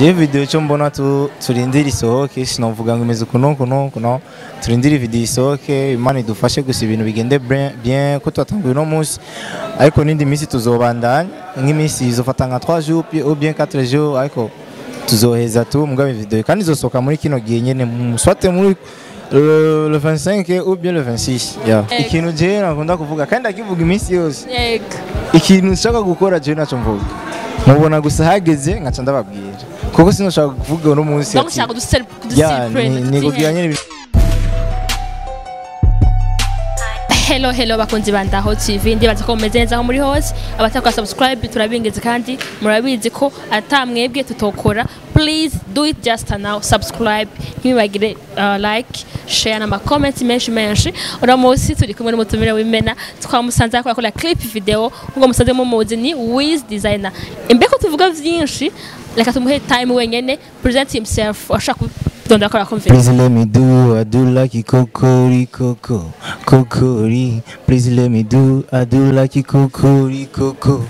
je video cyo mbona tu turindira isohoke sinovuga ngo imeze kuno kuno kuno turindira video isohoke imana idufashe gusa ibintu bigende bien- bien ko twatanguye uno munsi ariko n'indi minsi tuzobandanya nk'iminsi izofata nka 3 jours pi- ou bien 4 jours ariko tuzoheza tu mugabe video kandi izosohoka muri kino gihe nyene mu- swate muri le, le 25 ou bien le 26 yeah. Eh. ikintu je nakunda kuvuga kandi akivuga iminsi yose yego ikintu nshaka gukora je naco mvuga mubona gusa hageze nkaca ndababwira kuko sinoshaka kuvuga uno munsi donc ati- ushaka kudusel ya ni- ni kugira nyene ibintu- hello hello bakunzi ba ndaho tv ndibaza ko mumeze neza aho muri hose abatakora subscribe turabingize kandi murabizi ko ata mwebwe tutokora please do it just now subscribe ntibibagire uh, like share n'ama comments menshi menshi uno munsi turi kumwe n'umutumire w'imena twamusanze akora akora clip video nk'uko musanze mumuzi ni wiz designer imbere ko tuvuga vyinshi reka tumuhe time wenyene present himself ashaka kudondora akora conference Please let me do, I do like it kokori koko, kokori. Please let me do, I do like it kokori koko,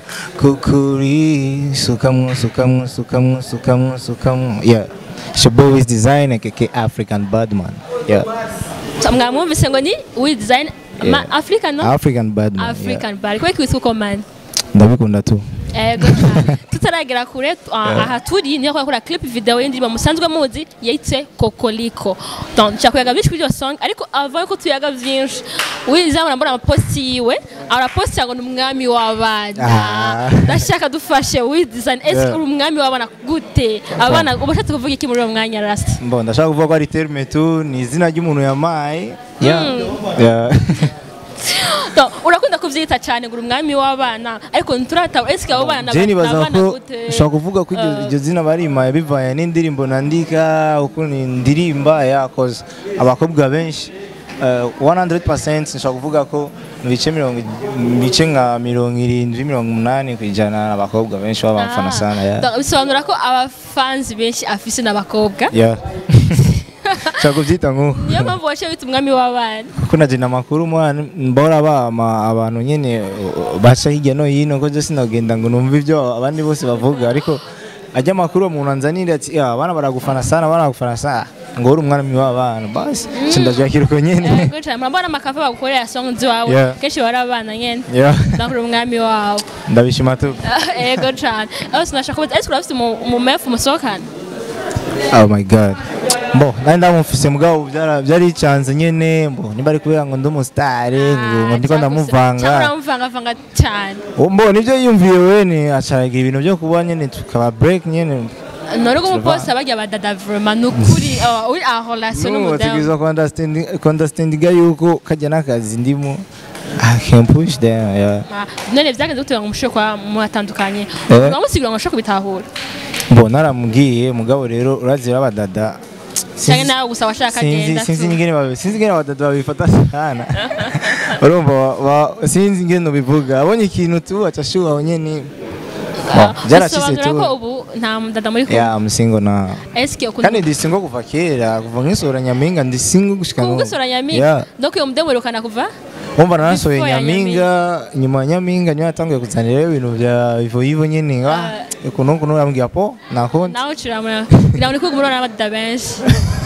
kokori. Sukamwo, sukamwo, sukamwo, sukamwo, sukamwo. Yeah. It's your boy is designer, keke African Badman. Yeah. mwamwumvise ngo ni wiz design Yeah. african no African Badman. African bar kubera ko witwa uko mani Ndabikunda tu. ego cyane tutaragera kure tu- ah, aha turi niyo kwakora clip video y'indirimbo musanzwe muzi yitse kokoliko donc cyakuyaga byinshi kuri iyo song ariko ava ko tuyaga byinshi wizamura mbona amaposti yiwe araposti ngo ni umwami w'abana Ah. ndashaka dufashe wiz design ese Yeah. uri umwami w'abana gute abana uba ushatse kuvuga iki muri uwo mwanya rasta Mbo ndashaka kuvuga ko ari terme tu ni izina ry'umuntu yamaye. Yeah. Yeah. Donc, urakunda kuvyita cyane ngo uri umwami w'abana ariko nturata ese abo bana Je nibaza abana ko gute ushobora kuvuga ko iryo- iryo zina barimaye bivanye n'indirimbo nandika uko ndirimba yakoze abakobwa benshi eh, 100% nshobora kuvuga ko mu bice mirongo mu bice nka mirongo irindwi mirongo umunani ku ijana abakobwa benshi baba bamufana Ah. sana ya Donc, bisobanura ko abafanzi benshi afise n'abakobwa ya nshobora kubyita nk'uko niyo mpamvu waciye wita umwami w'abana kuko na jina makuru mwana mbora bama abantu nyene uh, baca hirya no hino ko je sinagenda ngo numva ibyo abandi bose bavuga ariko ajya makuru umuntu anzanira ati "Ya, abana baragufana sana baragufana sana ngo uri umwana w'abana basi mm. ndajakira uko nyene Ego cyane murabona amakava bagukorera songs wawe Yeah. kenshi bari abana nyene Yeah, donc uri umwami wawe ndabishima tu ego cyane aho sinashaka kubaza ese urafite umu- umumefu musohokana oh my god mbo nari ndamufise mugabo byara- byari icanze nyene mbo niba ari kubera ngo ndi umusitari ngo ngo ndiko ndamuvanga cyangwa uramuvangavanga cyane mbo nibyo yiyumviye wene acaragira ibintu byo kuba nyene tukaba break nyene none ubwo umuposi abajya badada vraiment ni ukuri uh, uri en relation n'umudamu bategereza kondastendinga yuko kajya n'akazi ndimo I can push them yeah. Ah, none byagenze gute ngo mushobore kuba mwatandukanye Eh. uramusigura ngo ashobore kubitahura mbo naramubwiye mugabo rero urazira abadada cyangwa nawe gusa washaka sinzi agenda sinzi tu. ingene babi- sinzi ingene abadada babifata sana urumva wa- wa- sinzi ingene ubivuga abonye ikintu tu aca ashuha nyene Ah, Bon, byarashitse bisobanura tu ko ubu nta mudada muri kumwe ya musingo na eske ukunda kandi ndi singo kuva kera kuva nk'isura nyampinga ndi singo gushika kuko n'ubu. usura Yeah. nyaminga donc uyo mudemu urukana kuva Umva narasohoye Before ya nyampinga nyuma ya nyampinga niyo yatanguye kuzanira ibintu bya ivo ivo nyene ah ukuntu ukuntu yambwiye po nakonde nawe uciramura kugira ngo nikwiga umurona n'abadada benshi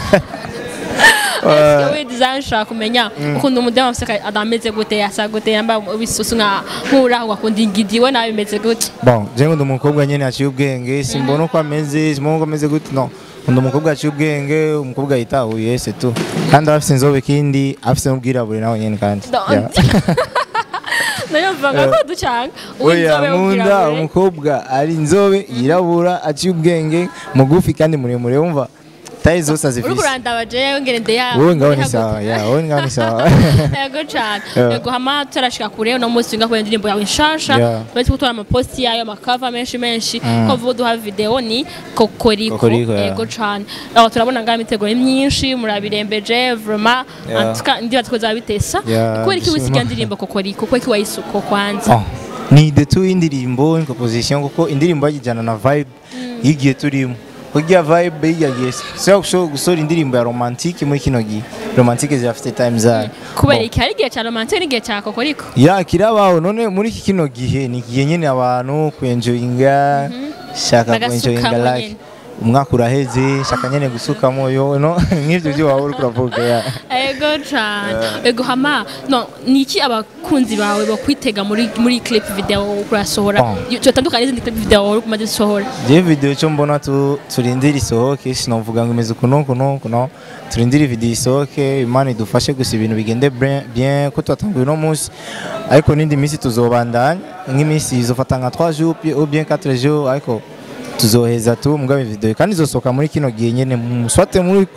eske we design ushaka kumenya ukuntu umudemu afise adameze gute asa gute yambaye ibisusu nka nk'uraho akunda ingidi we nawe bimeze gute bon je ngo ndi umukobwa nyene aciye ubwenge simbona uko ameze simbona uko ameze gute no ndi umukobwa aciye ubwenge umukobwa yitahuye c'est tout kandi aba afise inzobe kindi afise n'ubwirabure nawe nyene kandi Donc, Yeah. nayo mvanga ko ducanga oya uw'inzobe nkunda w'ubwirabure umukobwa ari inzobe yirabura aciye ubwenge mugufi kandi muremure wumva tayi zose uri azifise kurandaba jewe ngene ndeya wowe ngaho ni sawa ya wowe ngaho ni sawa yego cyane Yeah. yego hama turashika kure uno munsi winga kubera indirimbo yawe nshasha Yeah. turetse gutora amaposti yayo amakava menshi menshi Mm. ko vuba duha video ni kokoriko Kokoriko, yeah. yego cyane aho turabona ngaho imitego myinshi murabirembeje vraiment Yeah. antuka ndibaza ko zabitesa Yeah, kubera iki wisiga bisima. indirimbo kokoriko kubera iki wayisuko kwanza Oh, ni the two y'indirimbo ni composition kuko indirimbo yajyana na vibe y'igihe turimo kugira vibe y'irya gihe sio gushobora gusohora indirimbo ya romantique muri kino gihe romantique zirafite time zayo kubera Bon. iki hari igihe cya romantique n'igihe cya kokoriko ya kirabaho none muri iki kino gihe ni igihe nyine abantu kwenjoyinga shaka Bagasukamo kwenjoyinga life nyene. umwaka uraheze nshaka nyene gusukamo yo no nk'ivyo byo waba uriko uravuga ya ego cyane ego hama no ni iki abakunzi bawe bakwitega muri muri clip video urasohora Bon. cyotandukanye n'izindi clip video uri kumaze gusohora je video cyo mbona tu turindira isohoke sinovuga ngo imeze kuno kuno kuno turindira video isohoke imana idufashe gusa ibintu bigende bien bien ko twatanguye uno munsi ariko n'indi minsi tuzobandanya nk'iminsi izofata nka 3 jours puis- ou bien 4 jours ariko tuzoheza tu mugabe video kandi izosohoka muri kino gihe nyene mu- soit muri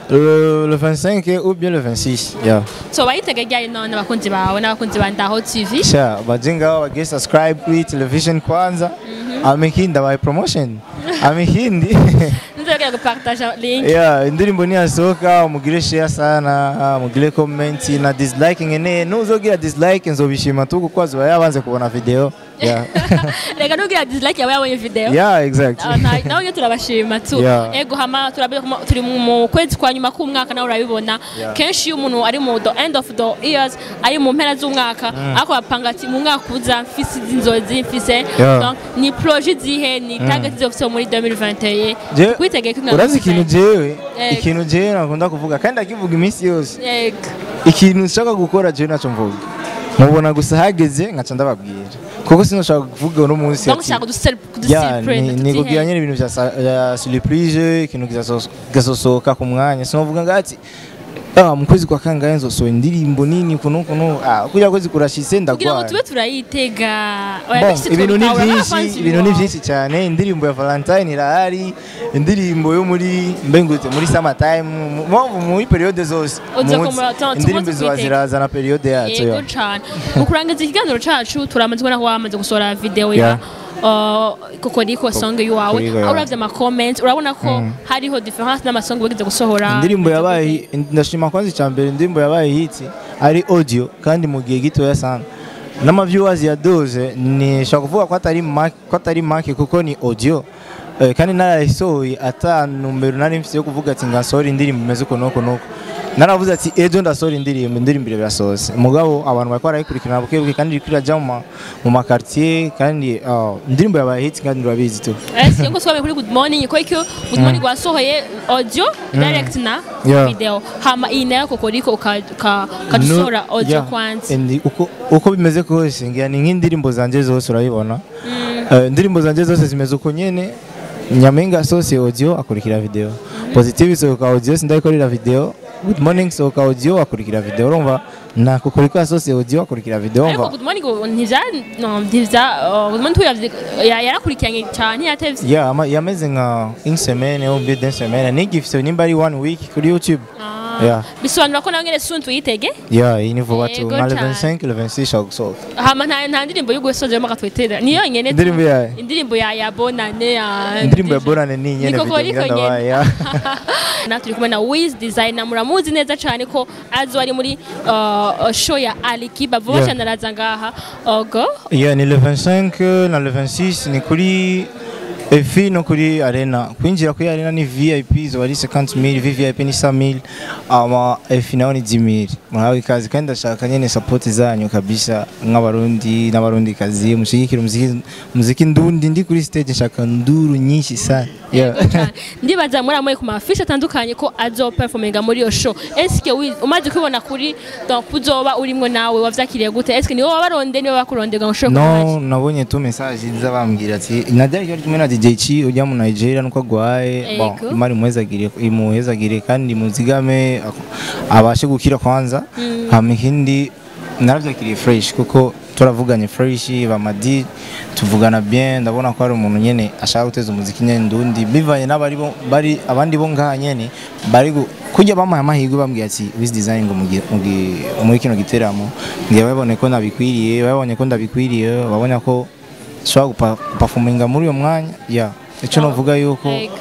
le, le 25 ou bien le 26 yeah. so bayitega ryari none abakunzi bawe n'abakunzi ba Ndaho TV sha bajenga wage subscribe kuri television kwanza amehindi abaye promotion amehindi nzogera gupartage link yeah indirimbo niyasohoka mugire share sana mugire comment na dislike ngene nuzogira dislike nzobishima tu kuko azoba yabanze kubona video yeah reka nugira dislike yawe yabonye video yeah exactly Ah, nta- nawe nyine turabashima tu Yeah. ego hama turabe- mu- turi mu- mu kwezi kwa nyuma k'umwaka nawe urabibona Yeah. kenshi iyo umuntu ari mu the end of the years ari mu mpera z'umwaka ariko bapanga ati mu mwaka uza mfise izi nzozi mfise Yeah. Donc, ni projet zihe ni target zofise muri 2021 Je- kwitegeye ko urazi ikintu jewe Ego. ikintu jewe nakunda kuvuga kandi akivuga iminsi yose Ego. ikintu nshaka gukora jewe naco mvuga mubona gusa hageze nkaca ndababwira kuko sinoshaka kuvuga uno munsi donc ati- ushaka kudusel- ya kuduselebrate, ni- ni kugira tuzihe. nyine ibintu bya sa- bya surprise ikintu kizaso- kizasohoka ku mwanya sinovuga ngo ati ah mu kwezi kwa kangahe nzosohora indirimbo nini kuno kuno ah kugira kwezi kurashitse kugira ngo ndagwara tube turayitega Oya, Bon, bishitse ibintu ni twabitahura, byinshi nk'abafanzi ibintu ni bawe. byinshi cyane indirimbo ya Valentine irahari indirimbo yo muri mbengute muri summer time mu- mu- muri periode zose Uza Munsi. kumura- tu- indirimbo tumaze ziba kwitega. ziraza na periode yazo yego ya. cyane mu kurangiza ikiganiro cacu turamaze kubona ko wamaze gusohora video ya Yeah. uh, kokoriko song yawe Kokoriko, aho yeah. uravye ama comments urabona ko hariho difference n'amasong wigeze gusohora indirimbo yabaye ndashima kwanza icya mbere indirimbo yabaye hiti ari audio kandi mu gihe gitoya sana n'ama viewers ya doze ni shaka kuvuga ko atari make ko atari make kuko ni audio Eh, kandi narayisohoye ata numero nari mfite yo kuvuga ati ngasohora indirimbo imeze uko nuko nuko naravuze ati ejo ndasohora indirimbo indirimbo birasohotse mugabo abantu bariko barayikurikirana buke buke kandi iriko irajya mu ma- mu makartier kandi ah, indirimbo yabaye hiti kandi urabizi tu ese ngo twabaye kuri good morning ko icyo good morning wasohoye audio direct na Yeah. video hama iyi nayo kokoriko ukadusohora No, audio yeah. kwanza And uko, uko bimeze kose ngira ni nk'indirimbo zanje zose urabibona Eh, indirimbo zanje zose zimeze uko nyene nyampinga asohoye audio akurikira video positive isohoka audio sindayikorera video good morning isohoka audio akurikira video urumva na kukuriko asohoye audio akurikira video ariko urumva good morning ngo ntivya no ntivya uh, good morning tuyavye ya- yarakurikiranye cyane yatevye yeah ama- yameze nka une semaine ou bien deux semaines nigifise nimba ari one week kuri youtube Ah, Yeah. bisobanura ko nawe nyene sun tuyitege yeah iyi ni vuba tu Yego nka le cane. 25 le 26 shaka gusohoka hama nta nta ndirimbo y'ugusozeramo akatwitera ni yonyene tu. indirimbo yayo indirimbo ya ya bonane ya indirimbo ya borane ni nyene Niko video koko ngira nyene. ndabaye yeah. na turi kumwe na Wiz Designer muramuzi neza cyane ko azo ari muri uh, show ya Alikiba vuba Yeah. cyane araza ngaha ogo Yeah, ni le 25 na le 26 ni kuri efi no kuri arena kwinjira kuri arena ni vip zoba ari 50000 vvip ni 100000 ama efi nayo ni 10000 murahawe ikaze kandi ndashaka nyene support zanyu kabisa nk'abarundi n'abarundi kazi mushigikira umuziki muziki ndundi ndi kuri stage nshaka nduru nyinshi sana yeah. Yego cane. ndibaza muri amwe ku mafishi atandukanye ko azo performinga muri iyo show eske Wiz umaze kubibona kuri donc uzoba urimwo nawe wavyakiriye gute eske niwe wabaronde niwe bakurondega ngo ushobore no kubaje nabonye tu message nza bambwira ati najya ari kumwe na DJ Chi ujya mu Nigeria nuko agwaye bon Yego. imari muhezagire imuhezagire kandi muzigame ak- abashe gukira kwanza hama ikindi naravyakiriye fresh kuko turavuganye fresh bamadi tuvugana bien ndabona ko ari umuntu nyene ashaka guteza umuziki nyene ndundi bivanye n'abari bo bari abandi bo ngaha nyene bari gu- kujya bamuha amahirwe bambwiye ati wiz design ngo mugi- mugi- muri kino giteramo ngiye babone ko nabikwiriye babonye ko ndabikwiriye babona ko nshobora gupa- gupafuminga muri uyo mwanya ya icyo novuga yuko Yego.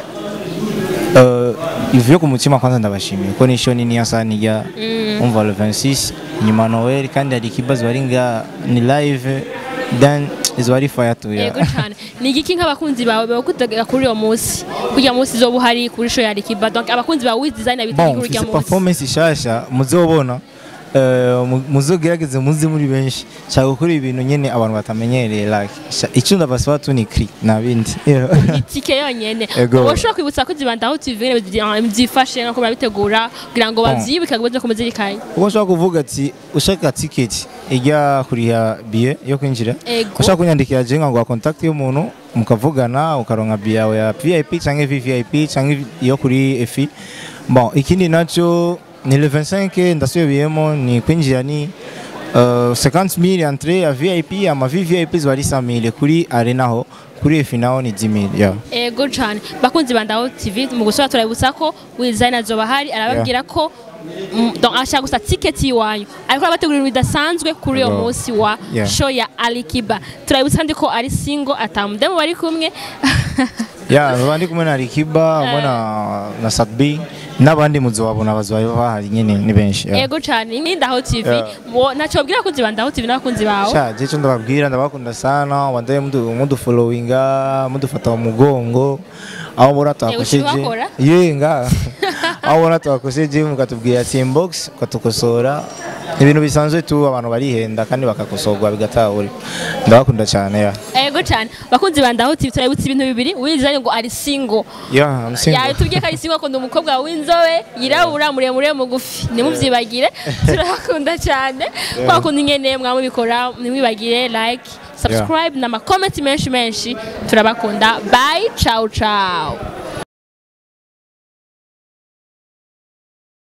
eh, ivuye ku mutima kwanza ndabashimiye ko nisho nini ya sana ijya umva le 26 nyuma Noel kandi hari ikibazo bari nga ni live then izo ari fire to ya yego cyane ni igiki nk'abakunzi bawe bakutegera kuri uwo munsi kugira munsi zoba uhari kuri show ya Alikiba donc abakunzi ba Wiz Designer bitegura bon urya mfise munsi performance ishasha muzobona eh, mu- muzogerageze muze muri benshi nshaka gukora ibintu nyene abantu batamenyereye like sha- icyo ndabasaba tu ni kri nta bindi Yeah. itike yonyene Ego. ushobora kwibutsa ko zibandaho tv nyene byifashe nko barabitegura kugira ngo Bon. bavyibuke ngo baze kumuzirikanye uko nshobora kuvuga ati ushaka tiketi ijya kuriha biye yo kwinjira Ego. ushaka kunyandikira je nkaguha contact y'umuntu mukavugana ukaronka biye yawe ya vip cyangwa vvip cyangwa iyo kuri efi bon ikindi nacyo ni le 25 ndasubiyemo ni kwinjira ni uh, 50000 entrée ya vip ama vvip ziba ari 100000 kuri arena ho kuri efi naho ni 10000 yeah. ego cane bakunzi bandaho tv mu gusora turabibutsa ko wizayini azoba hari arababwira ko mm, donc ashaka gusa tiketi y'iwanyu ariko arabategurira bidasanzwe kuri uyo Ego. munsi wa Yeah. show ya alikiba turabibutsa kandi ko ari single atamudemu bari kumwe ya baba ndi kumwe na Rikiba hamwe na na Sakbi n'abandi muzobabona bazoba bahari nyine ni benshi yeah. ego cane ni ndaho tv Yeah. Wo- ntacyo babwira abakunzi bandaho tv n'abakunzi bawe sha je cyo ndababwira ndabakunda sana wandaye mudu mudu followinga mudufata mu mugongo aho mbona twakosheje ukibakora? yenga aho mbona twakosheje mukatubwira ati inbox ukatukosora ibintu bisanzwe tu abantu barihenda kandi bakakosorwa bigatahura ndabakunda cyane ya ego cane bakunzi bandaho tv turabibutsa ibintu bibiri wizayini ngo ari single ya I'm single. yatubwiye ko ari single akunda umukobwa w'inzobe yirabura muremure mugufi ntimubyibagire turabakunda cyane twakunda ingene mwamubikora ntimwibagire like subscribe n'amakomenti menshi menshi turabakunda bye ciao ciao